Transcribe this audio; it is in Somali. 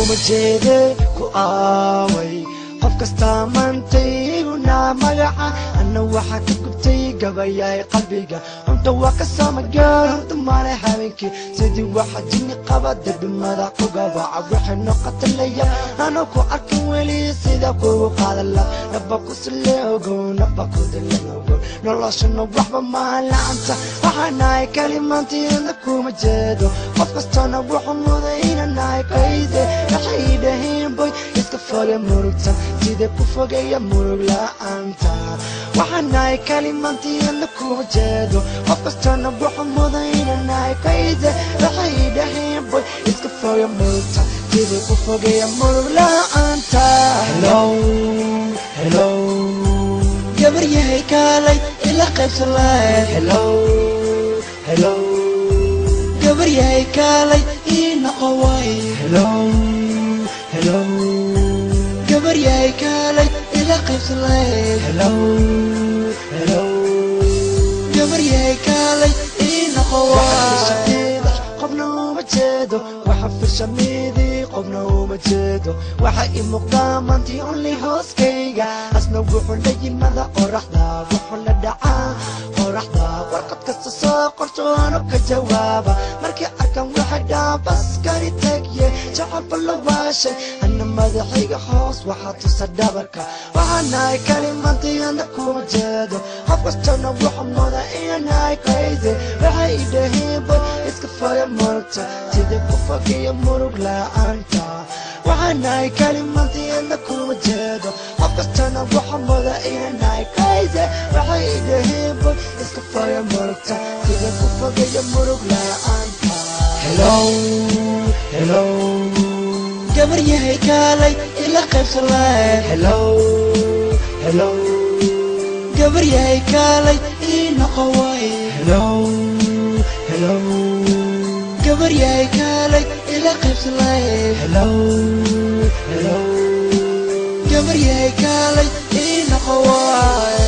kuma jeede ku aaway qof kastaa maantayguna magaca anna waxaa ka gubtay gabayaay qalbiga cunta waa ka samagaar horta male habeenkii sidii waxa jini qaba darbimada ku gabaca waxay noqotalaya anoo ku arkin weli sida kugu qaadala naba ku sile ogow naba ku dilan ogow noloshana waxba maha lacanta waxaanahay kalimaantiina kuma jeedo qof kastana wuxuu muday inanahay qayde waxay dhaheen boy iska foge murugtan sidee ku fogeeya murug la'aanta waxaanahay kalimaantiina kuma jeedo qof kastana wuxuu muday inanahay qayde waxay dhaheen boy iska foge murugtan sidee ku fogeeya murug la'aanta hello hello gabar yahay kaalay ila qaybsan lahayd hello hello gabar yahay kaalay ii noqo waay hello hello gabar yahay kaalay ila qaybsan lahayd hello hello gabar yahay kaalay ii noqo waay qofna uma jeedo waxa firshamidii qofna uma jeedo waxa ii muuqdaa maantii only hooskayga asna wuxuu la yimada qoraxda wuxuu la dhacaa qoraxda warqad kasta soo qorsoonu ka jawaaba markii arkan waxay dhaa baskani tagye jacabba la waashay anna madaxayga hoos waxaa tusa dhabarka waxaanahay kalimantiana kuma jeedo qof kastana wuxuu muda inanahay qayde waxay idhahiinba iska foga murugta sidii ku fogiya murug la'aanta waxaanahay kalimantiana kuma jeedo qof kastana wuxuu muda inanahay qayde waxay idhahiinba iska foga murugta sidii ku fogiya murug la'aanta hello hello gabar yahay kaalay ila qaybsan lahayd hello hello gabar yahay kaalay ii noqo waay hello hello gabar yahay kaalay ila qaybsan lahayd hello hello gabar yahay kaalay ii noqo waay